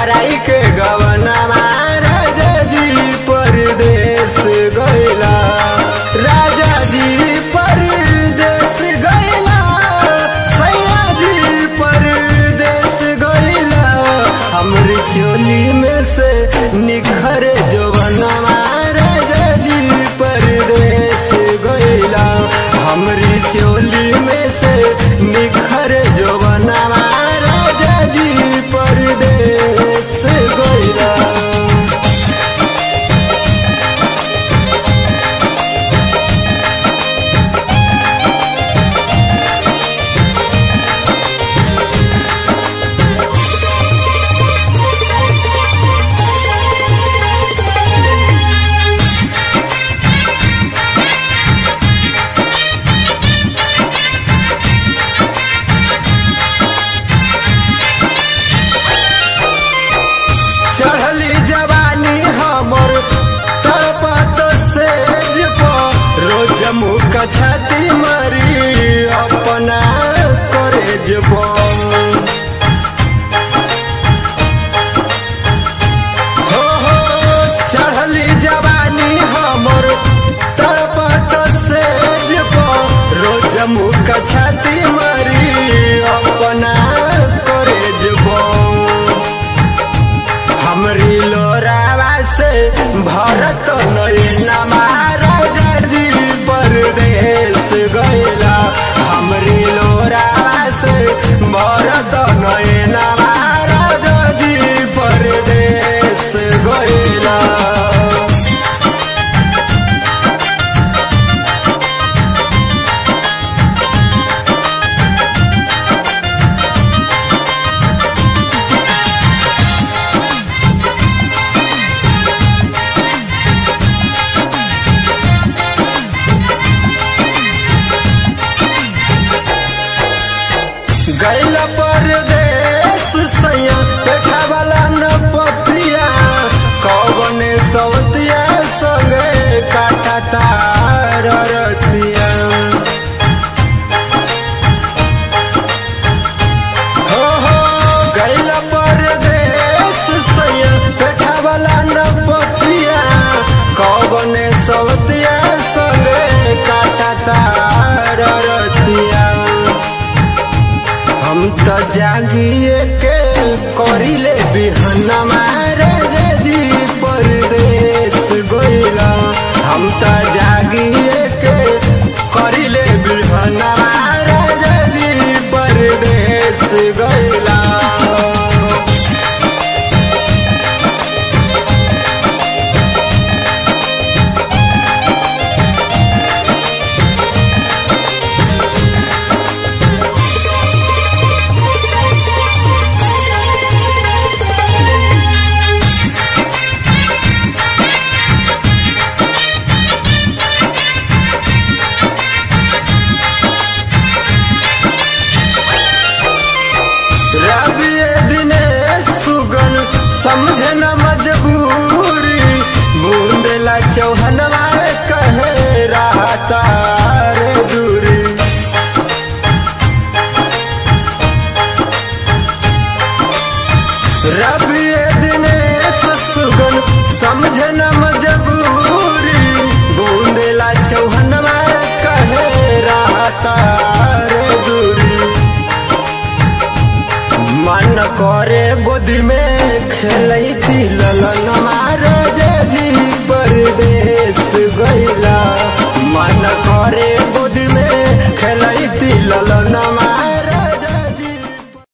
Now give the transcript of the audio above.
कराई के गवनमा राजा जी परदेश गैला राजा जी परदेश गैला सैया जी परदेश गैला हमरी चोली में से निखर जवनमा राजा जी परदेश गैला हमरी चोली में से निखर जवनमा राजा जी परदेश गैला चढ़ली जवानी हमर तड़पत सेज पर रोज मुख छाती मरी अपना करेज पर हो हो चढ़ली जवानी हमर तड़पत सेज पर रोज मुख छाती मरी अपना करेज पर हमरी लोरावा से भरत नयनमा राजा जी परदेश गैला हमरी लोरावा से भरत नयनमा राजा जी परदेश गैला गैल परदेश सैया देखा वाला न पतिया कौन सवतिया संगे काटा तार रतिया हो हो गैल परदेश सैया देखा वाला न पतिया कौन सवतिया संगे काटा तार रतिया हम तो जागिए के करिले बिहनमा राजा जी परदेश गइला हम तो जागिए के करिले बिहनमा राजा जी परदेश गइला रवि दिने सुगन समझे न मजबूरी बूंदेला चौहनवा कहे रहता रे दूरी रवि दिने सुगन समझे न मजबूरी बूंदेला चौहनवा कहे रहता रे दूरी मन करे गोदी में खेलती ललन महाराजा जी परदेश गैला मन करे गोदी में खेलती ललन